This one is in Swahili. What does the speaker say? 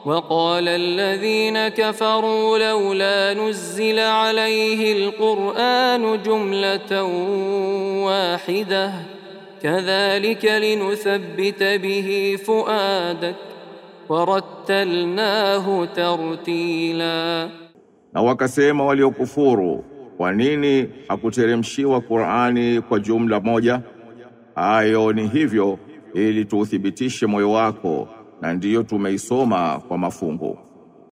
وقال الذين كفروا لولا نزل عليه القرآن جملة واحدة كذلك لنثبت به فؤادك ورتلناه ترتيلا Na wakasema waliokufuru, kwa nini hakuteremshiwa Qur'ani kwa jumla moja? Hayo ni hivyo ili tuuthibitishe moyo wako, na ndiyo tumeisoma kwa mafungu.